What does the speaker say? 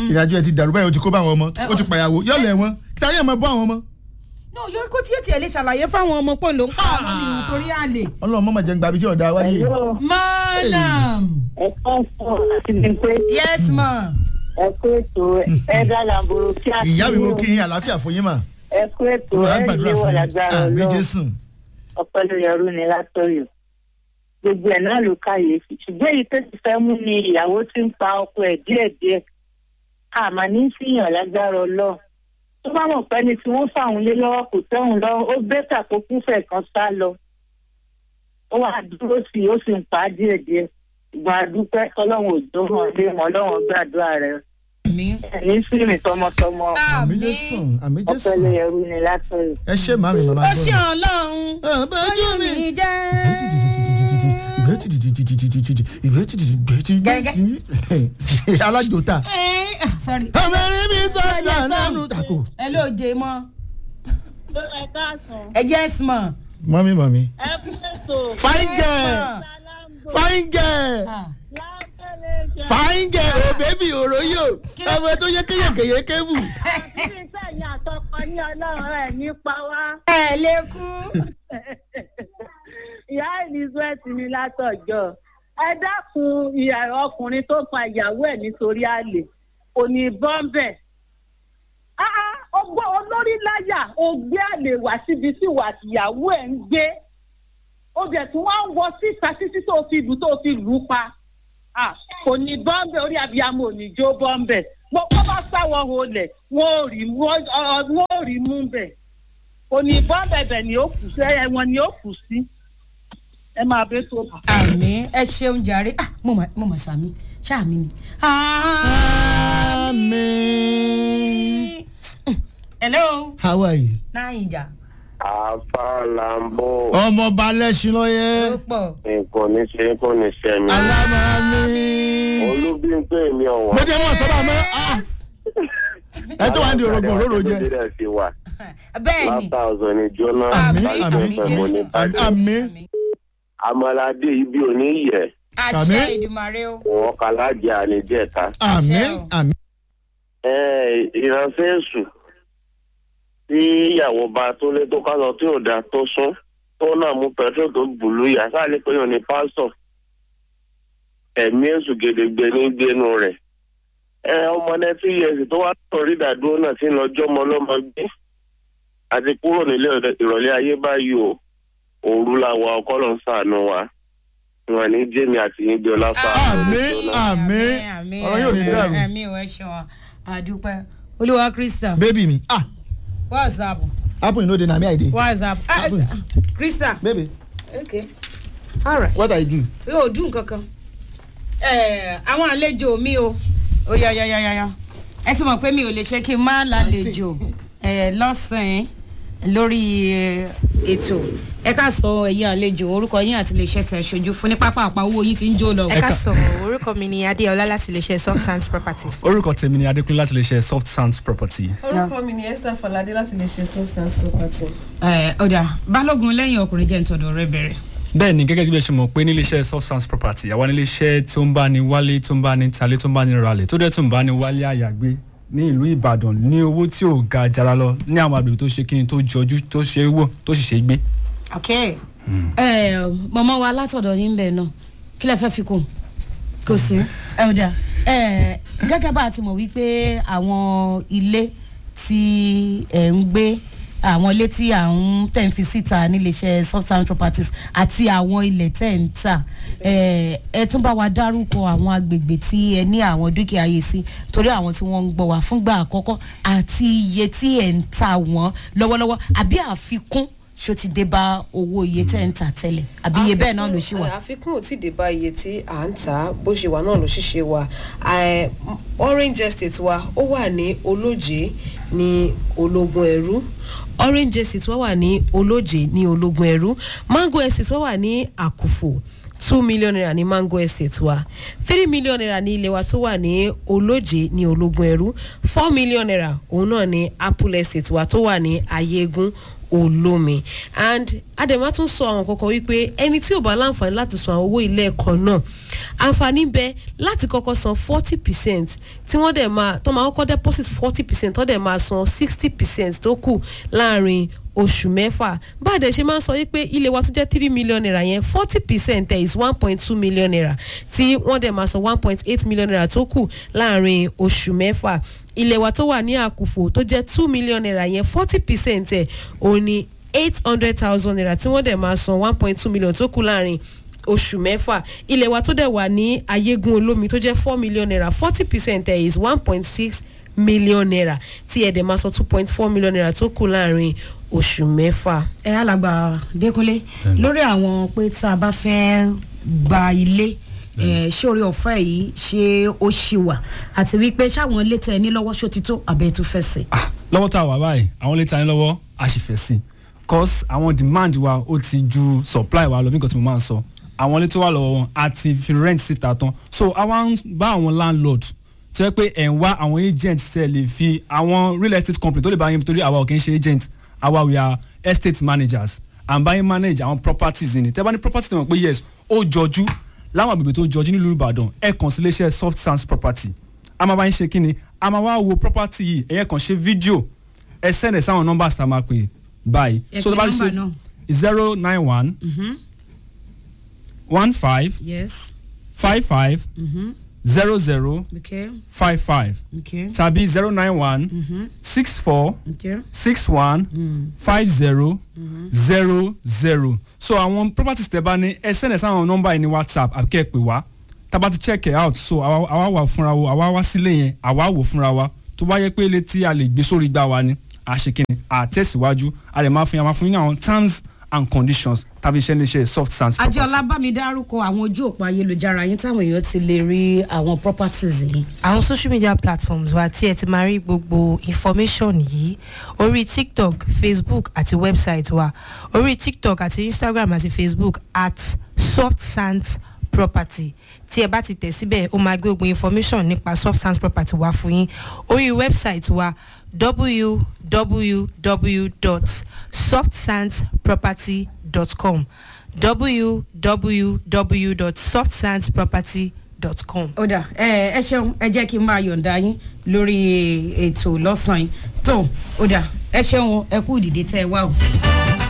ìrìnàjò ẹ ti dàrú báyìí o ti kó bá àwọn ọmọ o ti pàyàwó yóò lẹ̀ wọ́n kí táyà máa bọ́ àwọn ọmọ. no yóò kó tí yóò tiẹ̀ lè ṣàlàyé fáwọn ọmọ pọ̀ ló ń pa àwọn mi nítorí àlè. ọlọ́run mọ̀ máa jẹ́ ń gba ibi tí ọ̀dà wáyé. madam ẹ̀kọ́ sọ àti ní pé yes ma. ẹ̀kọ́ ètò ẹ̀dá làbòrò kí a ìyá mi mo kí yín àlàáfíà fún yín mà. ẹ̀kọ́ ètò olùwà gbàdúrà ẹ̀yẹ fún wọ̀ yín lágbára àmì ọlọ́run jésù. ọpẹ́ ló yẹrù ní látọ̀yọ̀ gbogbo ẹ̀ náà ló káyèéfì ṣùgbọ́n èyí tó ti fẹ́ mú ni ìyàwó tí ń pa ọkọ ẹ̀ díẹ̀díẹ̀ àmà ní fìyàn lágbára ọlọ́run tó bá mọ̀ pẹ́ni tí wọ́n fàwọn lé lọ́wọ́ kò tẹ́hùn lọ́wọ́ ó bẹ́tà kó kúfẹ̀ kan sá lọ ó wà dúró sí i ó sì ń pa á díẹ̀díẹ̀ ìgbọ̀n àdúpẹ́ ọlọ́run ò tó hàn lé mọ́ ọlọ́run gbàdúrà rẹ̀ mi. ẹ̀yìn fíìmù tọmọtọmọ àmì jésù àmì ọpẹ́ jésù. ló yẹrù ní látọ̀yọ̀. ẹ ṣe màmí màmá ó ṣe ọlọ́run ọbẹ̀jú mi. mi jẹ́. alájòta. Eh, ah, sorry. ọmọ rí mi sọ̀dọ̀ lánàá tako. ẹ ló jẹ mọ́. ẹ káàsán ẹ jẹ́ ẹ̀sìmọ̀. mọ́mí mọ́mí. ẹ kú ètò fine girl lálámbò fine girl lábẹ́lẹ̀ fine girl o bébì òróyò ọmọ tó yẹ kéyèkéyè kébù. àṣírí sẹ́yìn àtọkọ ní ọlọ́run ẹ̀ nípa wá ẹ lè kú. ìyá elizabeth ní látọjọ́ ẹ dákun ìyá ọkùnrin tó pa ìyàwó ẹ̀ nítorí àlè kò ní bọ́ńbẹ̀ ọgbọ́n olórí láyà ó gbé àlè wá síbi tí ìwà àtìyàwó ẹ̀ ń gbé ó bẹ̀ tí wọ́n ń wọ síta títí tó fi lù tó fi lù ú pa Ah, kò ní bọ́ńbẹ̀ orí abiyamọ ò ní jó bọ́ńbẹ̀ wọ́n bá sáwọ́ olè wọ́n ò rí wọ́n ọ- wọ́n ò rí mú bẹ̀ kò ní bọ́ńbẹ̀ bẹ̀ ni ó kù sí ẹ̀wọ̀n ni ó kù sí ẹ máa bẹ tó bá. àmì ẹ ṣeun jàre ah mo mà mo mà sàmì ṣáàmì ni. Amen. hello How are you? naija àfàlàmbò ọmọ balẹ̀ṣin ó lọ́yẹ́. pọ̀ nǹkan ní ṣe kò ní ṣe mí. alámàmí. olúbíńpé mi mo ọ̀wọ́n. jẹ́ mọ̀ sọ́dọ̀ mọ́. ah. ẹ tó wà ní orogún òróró jẹ. nàìjíríà ti wà bẹ́ẹ̀ ni látà ọ̀sán ní jóná àmì Àmín, láti àmì ọ̀sán mo ní jésù bàjẹ́. Àmín. amalade ibi òní yẹ àṣẹ Àmín. ìdùmarè o wọn kàlájà àníjẹta. àmín àmín. ẹ ìránṣẹ́ èṣù tí ìyàwó bá tó lé tó ká lọ tí ò dáa tó sún tó náà mú pẹtrol tó bùlù yà sáàlì pé yóò ní pásítọ̀ ẹ̀mí èṣù gèdègbè ní gbénu rẹ̀ ẹ ọmọ nẹ́tí yẹsì tó wá sọ̀rí ìdádúró náà sí lọ́jọ́ ọmọ ọlọ́mọ gbé àti kúrò nílé ìrọ̀lẹ́ ayé báyìí o òru la wa ọkọ lọ ń sàánú wa wọn ní jẹ́mi àti yín gbé ọlá fà àmín àmín ọ̀rọ̀ yóò ní dàrú. àmì ò ẹ ṣeun àdúpẹ́ olúwa krista baby mi ah whatsapp happen you no dey na me i dey. whatsapp ah, Happen. krista baby okay all right what i do. yóò dùn kankan ẹ àwọn àlejò mi o ó yá yá yá yá yá ẹ sì mọ̀ pé mi ò lè ṣe kí n má lálejò ẹ lọ́sàn-án lórí ẹ, ètò ẹ ká sọ ẹ̀yin àlejò orúkọ yín àti iléeṣẹ́ tẹ̀ ṣojú fún ní pápá àpá owó yín ti ń jó lọ. ẹ ká sọ orúkọ mi ni adéọlá láti lè ṣe soft sands property. orúkọ tèmi ni adékúnlé láti lè ṣe soft sounds property. orúkọ mi ni esther falade láti lè ṣe substance property. ẹ ọ̀dà balógun lẹ́yìn ọkùnrin jẹ́ ntọ́dọ̀ rẹ bẹ̀rẹ̀. bẹ́ẹ̀ ni gẹ́gẹ́ bí ẹ ṣe mọ̀ pé nílé iṣẹ́ soft sounds property àwa nílé iṣẹ́ tó ń bá ní wálé tó ń bá ní talé tó ń bá ní ralẹ̀ tó dẹ̀ tó ń bá ní wálé àyàgbé ní ìlú ìbàdàn ní owó tí ò ga jara lọ ní àwọn àgbègbè tó ṣe kíni tó jọjú tó ṣe é wò tó sì ṣe é gbé. ok ẹ mọ̀mọ́ wa látọ̀dọ̀ yín bẹ̀ náà kí lẹ fẹ́ fi kún kò sí ẹ ọ̀dà ẹ gẹ́gẹ́ bá a ti mọ̀ wípé àwọn ilé tí ẹ̀ ń gbé àwọn ilé tí à ń tẹ̀ ń fi síta níléeṣẹ́ softtown properties àti àwọn ilẹ̀ tẹ̀ ń tà ẹ ẹ tún bá wa dárúkọ àwọn agbègbè tí ẹ ní àwọn dúkìá yìí sí torí àwọn tí wọ́n ń gbọ́ wá fúngbà àkọ́kọ́ àti iye tí ẹ̀ ń ta wọ́n lọ́wọ́lọ́wọ́ àbí àfikún ṣó ti dé bá owó iye tẹ̀ ń tà tẹ́lẹ̀ àbí iye bẹ́ẹ̀ náà ló ṣì wà. àfikún ò tí ì dé bá iye tí à ń tà á bó ṣe wà náà ló ṣiṣẹ́ wa Eh, orange estate wa ó wà ní olóje ní ológun ẹrú orange estate wa wà ní olóje ní ológun ẹrú mango estate wa wà ní àkùfò two million naira ní mango estate wa three million naira ní ilé wa tó wà ní olóje ní ológun ẹrú four million naira òun náà ní apple estate wa tó wà ní ayégun olómi and adema tún sọ àwọn kankan wípé ẹni tí ò bá láǹfààní láti san àwọn owó ilé ẹ̀kọ́ náà àǹfààní bẹ láti kọ́kọ́ san forty percent tí wọ́n dẹ̀ máa tó máa kọ́kọ́ deposit forty percent tó dẹ̀ máa san sixty percent tó kù láàrin oṣù mẹ́fà báàdẹ̀ ṣe máa ń sọ wípé ilé wa tó jẹ́ three million naira yẹn forty percent ẹ̀ is one point two million naira tí wọ́n dẹ̀ máa san one point eight million naira tó kù láàrin oṣù mẹ́fà ilé wa tó wà ní àkùfò tó jẹ́ two million naira yẹn forty percent ẹ̀ òun ni eight hundred thousand naira tí wọ́n dẹ̀ máa san one point two million tó kù láàrin oṣù mẹ́fà ilé wa tó dẹ̀ wà ní ayégun olómi tó jẹ́ four million naira forty percent ẹ̀ is one point six million naira tí ẹ̀ dẹ̀ máa san two point four million naira tó kù láàrin oṣù mẹ́fà. ẹ alàgbà dẹkùnlé lórí àwọn pé tá a bá fẹ́ gba ilé ẹ, ṣé orí ọ̀fẹ́ yìí ṣé ó ṣì wà àti wípé ṣáwọn ilé tẹ ní lọ́wọ́ ṣó ti tó àbẹ̀ tó fẹ́ sí. ah lọ́wọ́ tá a wà báyìí àwọn létí ayé lọ́wọ́ a sì fẹ́ sí i cause àwọn demand wa ó ti ju supply wa lọ bí nǹkan tí mo máa ń sọ àwọn ilé tó wà lọ́wọ́ wọn a ti fi rent síta tán so àwa ń bá àwọn landlord tó yẹ pé ẹ̀ ń wá àwọn agent tẹ̀ lè fi àwọn real estate company tó lè bá yín torí àwa ò kì í ṣe agent àwa we are estate managers and bá yín manage àwọn properties ni tẹ́ bá ní property tẹ̀ wọ́n pé yes ó jọjú láwọn àgbègbè tó jọjú nílùú ìbàdàn ẹ̀ kàn sí iléeṣẹ́ soft sands property a máa bá yín ṣe kí ni a máa wá wo property yìí ẹ̀yẹ́ kàn ṣe fídíò ẹ send ẹ̀ sáwọn numbers tá a máa pè báyìí Ẹ so pè tó bá ti number ṣe náà. zero nine one one five yes five five zero zero okay five five okay tàbí zero nine one six four okay six one five zero zero zero so àwọn properties tẹ bá ní ẹ send ẹ sáwọn nọ́mbà yìí ní whatsapp àbí kẹ́ ẹ pè wá tá bá ti check it out so àwa àwa wà fúnra wa àwa wá sílé yẹn àwa wò fúnra wa tó bá yẹ pé ilé tí a lè gbé sórí gbá wa ni àṣekínni àtẹ̀síwájú a lè máa fi àwọn fún yín ní àwọn terms and conditions tàbí iṣẹ́ níṣẹ́ soft sands property. adéọlá bá mi dárúkọ àwọn ojú òpó ayélujára yín táwọn èèyàn ti lè rí àwọn properties yìí. àwọn social media platforms wa tí ẹ ti máa rí gbogbo information yìí orí tiktok facebook àti website wa orí tiktok àti instagram àti facebook at soft sands property tí ẹ bá ti tẹ̀ síbẹ̀ ó máa gbé gbogbo information nípa soft sands property wa fún yín orí website wa www.softsandsproperty.com www.softsandsproperty.com. ó dà ẹ ẹ ṣeun ẹ jẹ́ kí n máa yọ̀ǹda yín lórí ètò lọ́sàn-án yìí tó ó dà ẹ ṣeun ẹ kú ìdìde tẹ́ ẹ wá o.